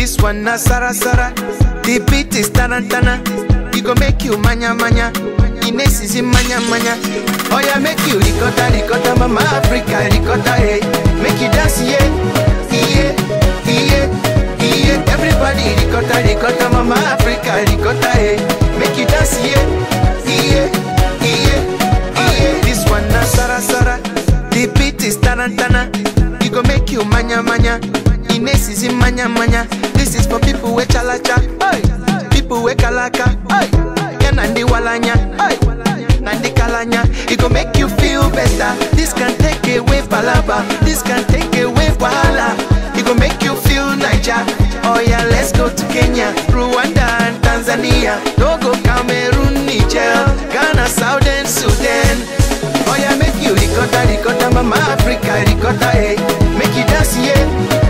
This one na Sara Sara. The beat is tarantana. It go make you manya manya. Ines is in manya manya. Oh yeah, make you ricotta ricotta, mama Africa ricotta, hey. Make you dance, yeah, yeah, yeah, yeah. Everybody ricotta ricotta, mama Africa ricotta, hey. Make you dance, yeah, yeah, yeah, yeah. This one na Sara Sara. The beat is tarantana. It go make you manya manya. Ines is in manya manya. This is for people with chalacha, hey. people with kalaka, hey. yeah, nandi walanya, hey. nandi kalanya. It go make you feel better. This can take away palaba. This can take away wahala. It go make you feel Niger. Oh yeah, let's go to Kenya, Rwanda and Tanzania. Togo, Cameroon, Niger, Ghana, Southern Sudan. Oh yeah, make you ricotta, ricotta, mama Africa, ricotta, hey. Make you dance, yeah.